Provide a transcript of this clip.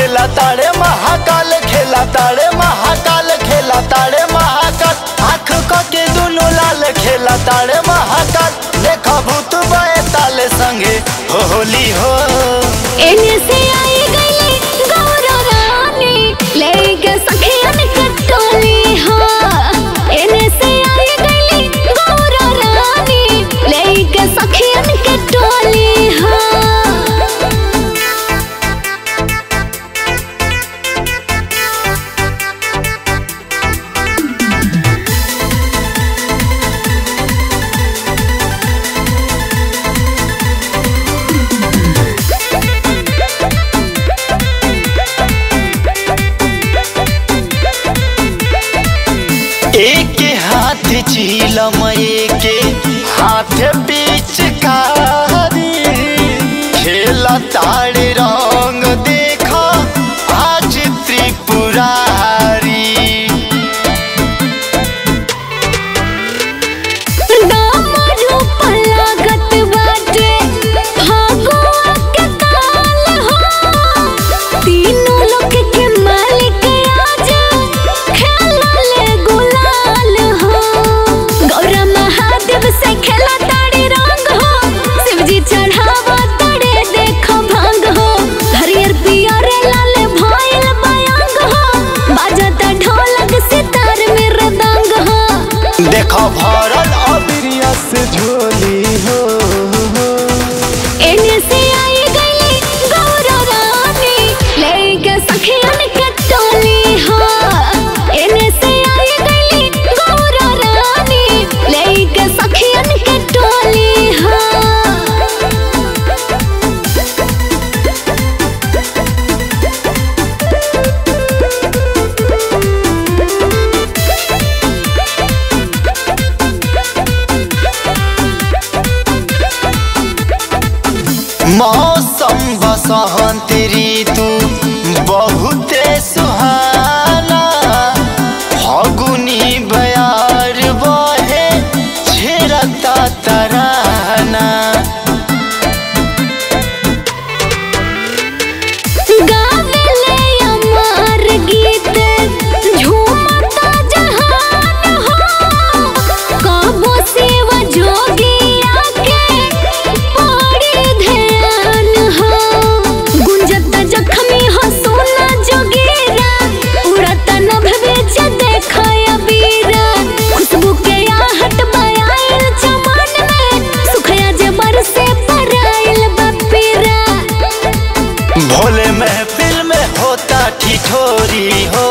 खेला तारे महाकाल खेला तारे महाकाल खेला तारे महाकाल आँख क के दुनु लाल खेला तारे महाकाल देखा भूत बए ताले संगे हो होली हो एने से आई गई गौरव रानी लेके सखियन के टोली हाँ एने से आई गई गौरव रानी लेके सखियन के टोली हाँ एक हाथ चीलम एक हाथ बीच कारी खेला तारे रंग देखा आज त्रिपुरारी दामरू पलागत बाटे भागवा के ताल हो तीनों लोक के मालिक आज खेलले गुलाल हो गौरा महादेव से खेला ताड़ी रंग हो शिवजी चढ़ावा ताड़े देखो भांग हो हरियर पियर लाल भइल बयांग हो बाजता ढोलक सितार में रदंग हो देखा भरल अबिरिया से झोली हो एने से आई गई गौरव रानी लेके सखियन के टोली हाँ एने से आई गई गौरव रानी लेके सखियन के टोली हाँ मौसम बसंत ऋतु बहुते सुहाना फगुनी बयार बहे छेड़ता तराना गावेले अमर गीत झूमता जहान हो कबो शिव जोगिया के बड़ी ध्यान हो गुंजत जखमी हो सोना जोगीरा उड़त नभ बेच देखो अबीरा खुशबू के आहट बयाइल चमन में सुखया जे बरसे पराइल बपीरा भोले महफिल में होता ठिठोरी हो